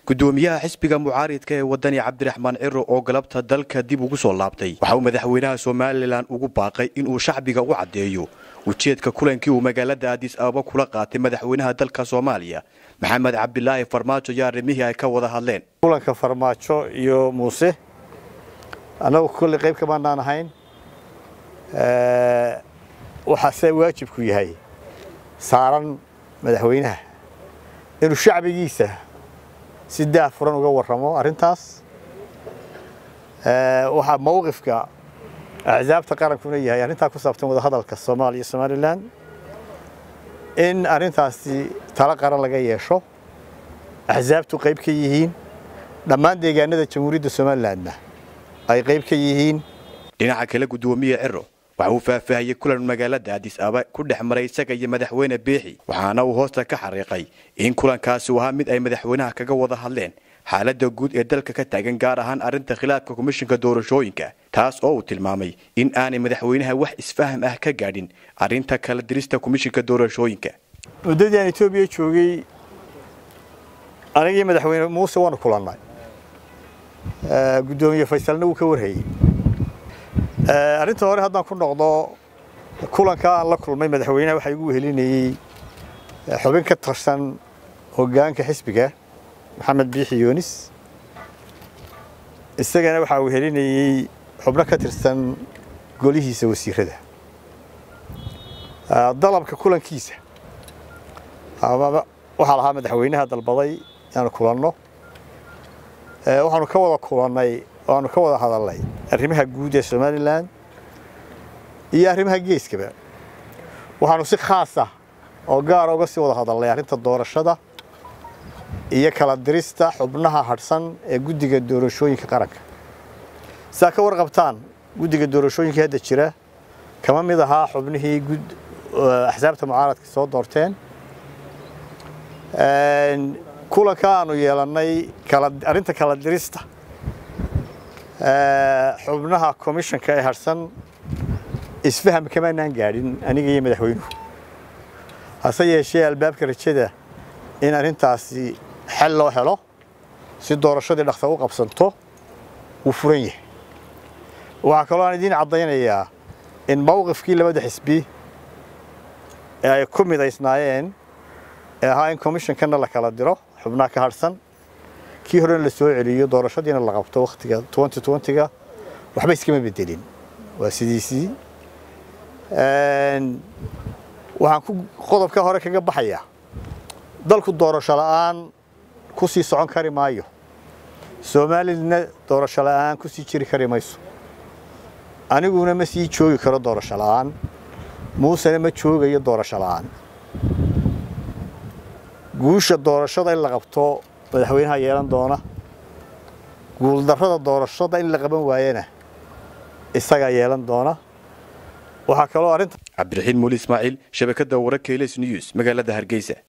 gudoomiyaha xisbiga mucaaridka ee wadani cabdiraxmaan ciro oo galabta dalka dib ugu soo laabtay waxa uu madaxweynaha somalilan ugu baaqay inuu shacbiga u caddeeyo ujeedka kulankii uu magaalada aadis ababa kula qaatay madaxweynaha dalka soomaaliya maxamed cabdilaahi farmaajo iyo arrimihii ay ka wada hadleen kulanka farmaajo iyo muuse annagu kolley qayb kamaanaan ahayn waxaa se waajibku yahay saaran madaxweynaha inuu shacbigiisa si daah furan uga warramo arrintaas waxaa mawqifka axsaabta qarankuna yahay arrintaa ku saabsan wadahadalka soomaaliya iyo somalilan in arrintaasi talo qaran laga yeesho axsaabtu qayb ka yihiin dhammaan deegaanada jamhuuriyadda somalilanna ay qayb ka yihiin dhinaca kale gudoomiye ciro waxa uu faahfaahiyey kulan magaalada aadis aba ku dhex maray isaga iyo madaxweyne biixi waxaana uu hoosta ka xariiqay in kulankaasi uu ahaa mid ay madaxweynaha kaga wada hadleen xaaladda guud ee dalka ka taagan gaar ahaan arrinta khilaafka komishinka doorashooyinka taas oo uu tilmaamay in aanay madaxweynaha wax isfaham ah ka gaadhin arrinta kala dirista komishinka doorashooyinka muddadii aan etoobiya joogay anigii madaxweyne muuse waanu kulannay guddoomiye faysalna wuu ka warhayey arrinta hore haddaan ku noqdo kulanka aan la kulmay madaxweynaha waxaa igu wehelinayey xubin ka tirsan hoggaanka xisbiga maxamed biixi yoonis isagana waxaa wehelinayey xubno ka tirsan golihiisa wasiirada dalabka kulankiisa waxaa lahaa madaxweynaha dalbaday inaanu kulanno waxaanu ka wada kulannay waanu ka wada hadalnay arrimaha guud ee somalilan iyo arrimaha geeskaba waxaanu si khaasa oo gaara uga sii wada hadalnay arrinta doorashada iyo kala dirista xubnaha hadhsan ee guddiga doorashooyinka qaranka sidaa ka warqabtaan guddiga doorashooyinka hadda jira kama mid ahaa xubnihii axsaabta mucaaradka soo doorteen kulanka aanu yeelannay arrinta kala dirista xubnaha komishanka ee harsan isfaham kamaanaan gaadhin aniga iyo madaxweynuhu hase yeeshee albaabka rajada in arrintaasi xel loo helo si doorashadii dhaksa u qabsanto wuu furan yahay waxaa kaloo aan idiin caddaynayaa in mawqifkii labada xisbi ee ay ku midaysnaayeen ee ahaa in komishankanna la kala diro xubnaha ka harhsan kii horena la soo celiyo doorashadiina la qabto wakhtiga ga waxba iskama bedelin waa sidiisii waxaan ku qodobka hore kaga baxayaa dalku doorasho la'aan ku sii socon kari maayo soomaalilana doorasho la'aan ku sii jiri kari mayso aniguna ma sii joogi karo doorasho la'aan muusena ma joogayo doorasho la'aan guusha doorashada in la qabto madaxweynaha yeelan doona guuldarrada doorashada in la qaban waayana isagaa yeelan doona waxaa kaloo arrinta cabdiraxiin muuli ismaaciil shabakadda wararka ls news magaalada hargeysa